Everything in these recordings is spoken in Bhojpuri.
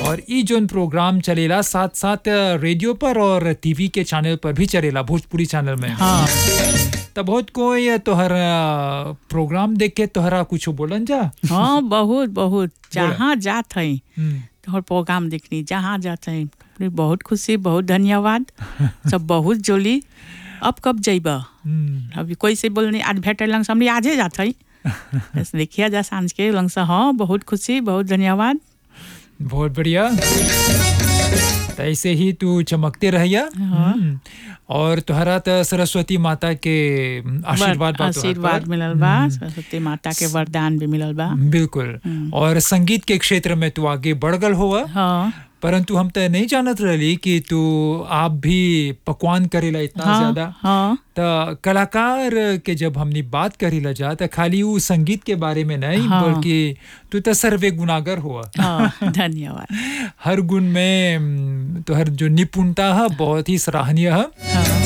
और ई जोन प्रोग्राम चलेला साथ साथ रेडियो पर और टीवी के चैनल पर भी चलेला भोजपुरी चैनल में हाँ तब बहुत कोई तोहर अ, प्रोग्राम देख के तोहरा कुछ बोलन जा हाँ बहुत बहुत जहाँ जात है हम्म, तोहर प्रोग्राम देखनी जहाँ जात है बहुत खुशी बहुत धन्यवाद सब बहुत जोली अब कब जइबा हम्म, अभी कोई से बोलने आज भेटे लंग से हमने आजे जात है बस देखिए जा सांझ के लंग से हाँ बहुत खुशी बहुत धन्यवाद बहुत बढ़िया तो ऐसे ही तू चमकते रहिया हम्म, और तोहरा तो सरस्वती माता के आशीर्वाद बा तोहर आशीर्वाद पर। मिलल बा सरस्वती माता के वरदान भी मिलल बा बिल्कुल और संगीत के क्षेत्र में तू आगे बढ़ गल हुआ हाँ परंतु हम तो नहीं जानत रहली कि तू आप भी पकवान करेला इतना हाँ ज्यादा हाँ त कलाकार के जब हमने बात करेला जा त खाली वो संगीत के बारे में नहीं हाँ। बल्कि तू तो सर्वे गुनागर हुआ हाँ धन्यवाद हर गुण में हम्म, तोहर जो निपुणता है बहुत ही सराहनीय है हाँ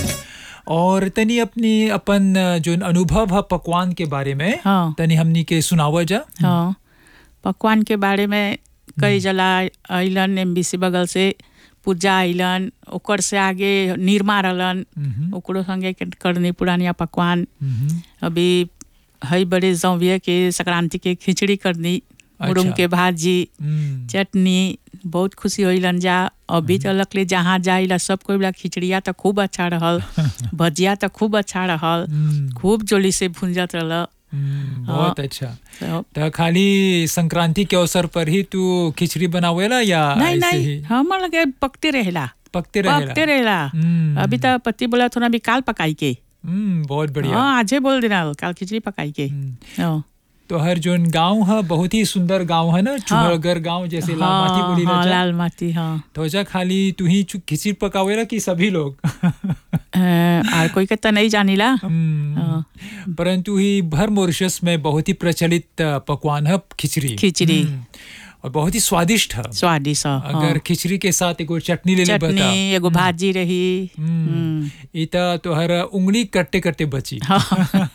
और तनी अपनी अपन जो अनुभव है पकवान के बारे में हाँ तनी हमनी के सुनावा जा हाँ पकवान के बारे में कई जला अइलन एम बगल से पूजा अइलन ओकर से आगे निर्मा रहलन मम्म, ओकरो संगे के करनी पुरानिया पकवान मम्म, अभी हई बड़े जौविया के संक्रांति के खिचड़ी करनी मुरुम अच्छा। के भाजी हम्म, चटनी बहुत खुशी होइलन जा अभी तक ले जहाँ जाइला सब कोई बोला खिचड़िया तो खूब अच्छा रहल भजिया तो खूब अच्छा रहल हम्म, खूब जोली से भुंजत रहल हम्म, बहुत अच्छा तो तो खाली संक्रांति के अवसर पर ही तू खिचड़ी बनावेला या नहीं ऐसे नहीं ही हमर लगे पकते रहेला पकते पकते रहेला रहेला हम्म, अभी तो पति बोला थोड़ा भी काल पकाई के हम्म, बहुत बढ़िया हाँ आजे बोल देना काल खिचड़ी पकाई के हम्म, हाँ तो हर जोन गांव है बहुत ही सुंदर गांव है ना चुहड़गर गांव जैसे लाल माटी हाँ, बोली हाँ, ना लाल माटी हाँ तो जा खाली तू ही चु- खिचड़ी पकावेला कि सभी लोग अ, और कोई के तो नहीं जानिला हम्म, हाँ, परंतु ही भर मॉरिशस में बहुत ही प्रचलित अ, पकवान है खिचड़ी खिचड़ी। हम्म, और बहुत ही स्वादिष्ट है स्वादिष्ट हाँ। अगर खिचड़ी के साथ एगो चटनी ले ले बता चटनी एगो भाजी रही हम्म, हम्म, इता तो हर उंगली कटते कटते बची हाँ,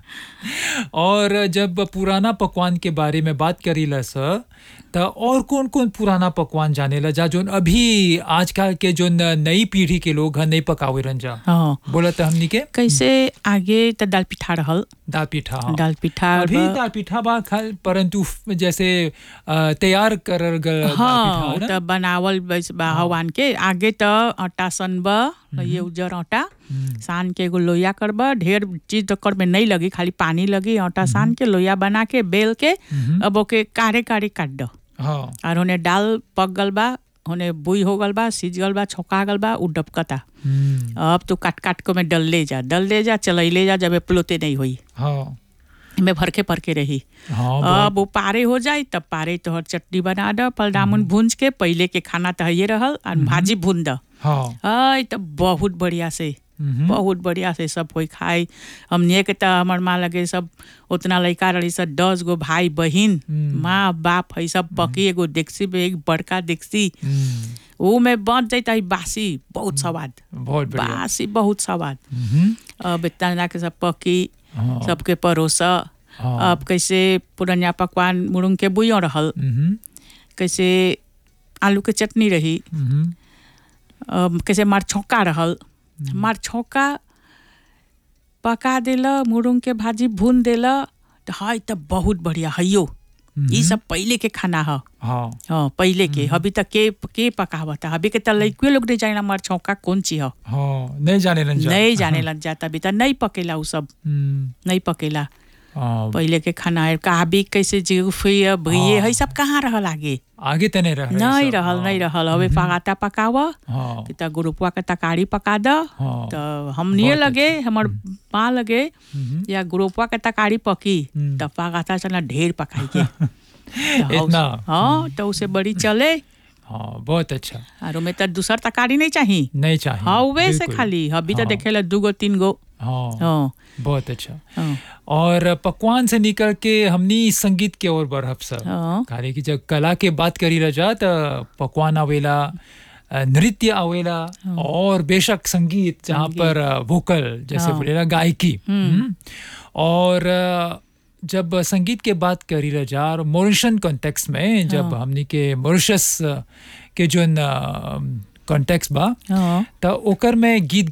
और जब पुराना पकवान के बारे में बात करीला स त और कौन कौन पुराना पकवान जानेला जा जोन अभी आजकल के जो नई पीढ़ी के लोग हैं नहीं पकावे रन जा हाँ बोला त हमनी के कैसे आगे तो दाल पिठा रहल दाल पीठा हाँ। दाल पिठा अभी ब- दाल पीठा बा खा- परंतु फ- जैसे अ, तैयार करल गल दाल हाँ पीठा तो बनावल बस बा हवान के आगे तो आटा सनब ये उजर आटा सान के एगो लोया करब ढेर चीज तो कर में नहीं लगी खाली पानी लगी आटा सान के लोया बना के बेल के अब ओके कारे कारे काट दो हाँ और होने दाल पक गल बा होने बुई हो गल बा सीज गल बा छौका गल बा उ डबकता हम्म, अब तो काट काट के में डल ले जा डल ले जा चलैले जा जब प्लोते नहीं हुई हाँ में भरके भरके रही हाँ बहुत- अब वो पारे हो जाए तब पारे तोहर चटनी बना दो पलडामुन भूंज के पहले के खाना तो ये रहल और भाजी भून दो हाँ आई तो बहुत बढ़िया से हम्म, बहुत बढ़िया से सब कोई खाए हमने के तो हमार माँ लगे सब उतना लड़का रही सब दस गो भाई बहिन हम्म। माँ बाप है सब पकी एगो डेक्सी में एक बड़का डेक्सी हम्म, वो में बन जाता है बासी बहुत स्वाद बहुत बढ़िया बासी बहुत स्वाद हम्म, अब इतना ला के सब पकी हाँ, सबके परोसा हाँ, अब कैसे पुरनिया पकवान मुरुंग के बुइयों रहल हम्म, कैसे आलू के चटनी रही हम्म, अम, कैसे मार छौका रहल मार छौका पका देला मुरुंग के भाजी भून देला तो हाय तब बहुत बढ़िया हइयो ई सब पहले के खाना ह हाँ हाँ पहले के अभी तक के के पकावता अभी के तो लड़के लोग नहीं जाने मार छौका कौन चीज ह हाँ नहीं जाने रंजा नहीं जाने लग जाता अभी तक नहीं पकेला उ सब हम्म, नहीं पकेला हाँ, पहले के खाना है कहाबी कैसे जीफिय भइए है सब कहाँ रहल आगे आगे तने रह नहीं रहल नहीं रहल हवे पकाता पकाव हाँ त गुरुपुआ के तरकारी पका द हाँ तो हमनिए बहुत लगे हमर माँ लगे हम्म, या गुरुपुआ के तरकारी पकी हम्म। तब पकाता चला ढेर पकाई के तो इतना? हाँ तो उसे बड़ी चले हाँ बहुत अच्छा और में तो दूसर तरकारी नहीं चाहिए नहीं चाहिए हाँ वे से बिल्कुल। खाली अभी तो हाँ। देखे ला दू गो तीन गो हाँ हाँ बहुत अच्छा हाँ और पकवान से निकल के हमनी संगीत के ओर बढ़ब सर हाँ काहे कि जब कला के बात करी रजा त पकवान आवेला अ, नृत्य आवेला और बेशक संगीत जहाँ पर अ, वोकल जैसे हाँ। बोलेला गायकी हम्म। और अ, जब संगीत के बात करी रजा और मॉरिशन कॉन्टेक्स्ट में जब हमनी के मॉरिशस के जोन कॉन्टेक्स्ट बा हाँ त ओकर में गीत